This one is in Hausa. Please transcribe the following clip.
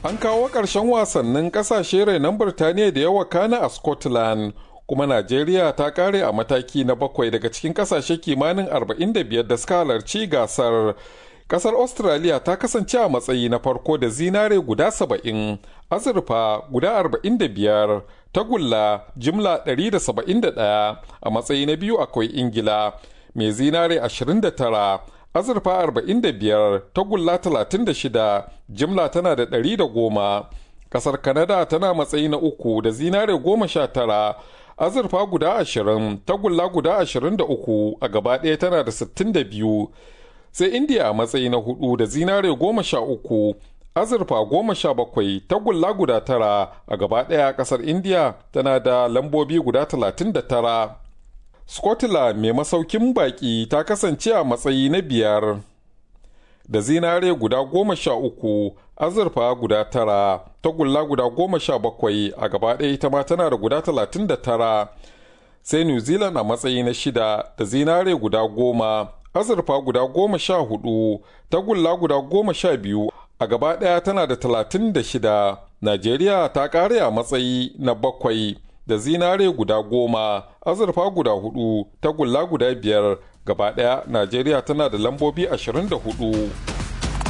An kawo ƙarshen wasannin ƙasashe renon Birtaniya da yawa kana a Scotland, kuma Najeriya ta ƙare a mataki na bakwai daga cikin ƙasashe kimanin 45 da suka halarci gasar. Ƙasar Australia ta kasance a matsayi na farko da zinare guda 70, azurfa guda 45, tagulla jimla 171 a matsayi na biyu akwai Ingila, mai zinare 29. azurfa 45 tagulla 36 jimla tana da 110 kasar kanada tana matsayi na uku da zinare 19 azurfa guda 20 tagulla guda 23 a gaba ɗaya tana da 62 sai india a matsayi na hudu da zinare 13 azurfa 17 tagulla guda tara a gaba ɗaya kasar india tana da lambobi guda 39 Scotland mai masaukin baki ta kasance a matsayi na biyar da zinare guda goma sha uku azurfa guda tara tagulla guda goma sha bakwai a gaba ɗaya ita ma tana da guda talatin da tara sai new zealand a matsayi na shida da zinare guda goma azurfa guda goma sha hudu tagulla guda goma sha biyu a gaba ɗaya tana da talatin da shida najeriya ta ƙare a matsayi na bakwai da zinare guda goma azurfa guda hudu tagulla guda biyar gaba daya najeriya tana da lambobi 24